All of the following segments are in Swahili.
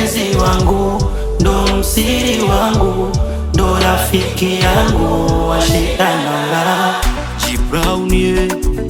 mpenzi wangu, ndo msiri wangu, ndo rafiki yangu washitanala G Brown yeah.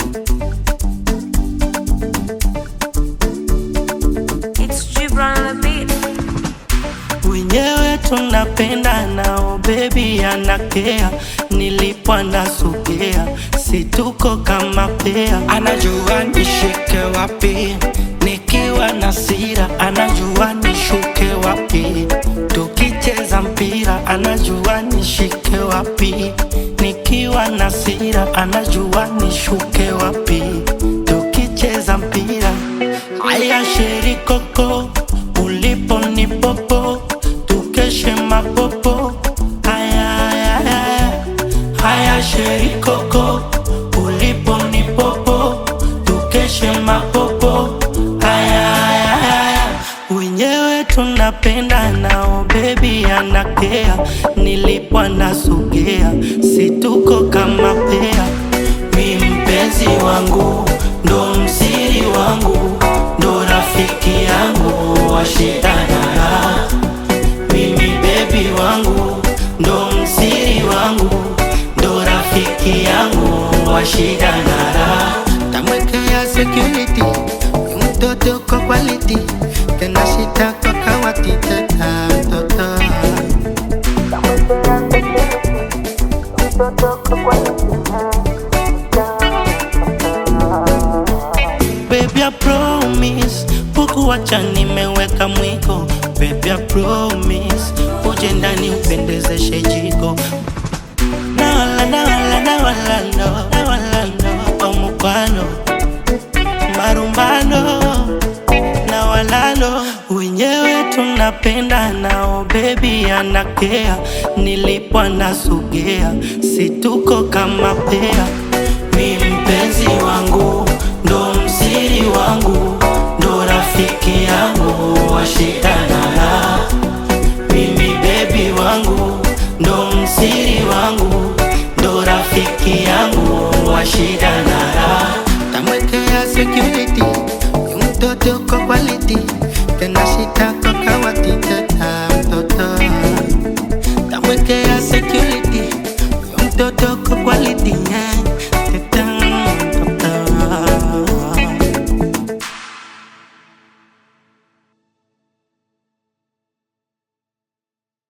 It's Gibran on the beat. wenyewe tunapenda nao bebi anakea nilipo anasogea situko kama pea anajua nishike wapi nikiwa na sira anajua nishuke wapi tukicheza mpira anajua nishike wapi nikiwa na sira anajua nishuke wapi tukicheza mpira haya sherikoko ulipo ni popo tukeshe mapopo haya haya haya haya sherikoko ulipo ni popo tukeshe mapopo haya haya haya wenyewe tunapenda nao bebi anakea nilipo anasogea situko kama pea mi mpenzi wangu ndo msiri wangu ndo rafiki yangu washitanara mimi bebi wangu ndo msiri wangu ndo rafiki yangu washitanara tamwekea security ni mtoto kwa quality tena shita kwa kawati teta mtoto Baby, I promise Pukuwacha nimeweka mwiko Baby, I promise Uje ndani upendezeshe jiko Na wala, na wala, na wala, no Na wala, no Omukwano Marumbano Na wala, no Wenyewe tunapenda nao Baby, anakea Nilipo anasogea Situko kama pea mi mpenzi wangu ndo msiri wangu ndo rafiki yangu washitanala mimi bebi wangu ndo msiri wangu ndo rafiki yangu washitanala tamwekea security ni mtoto kwa quality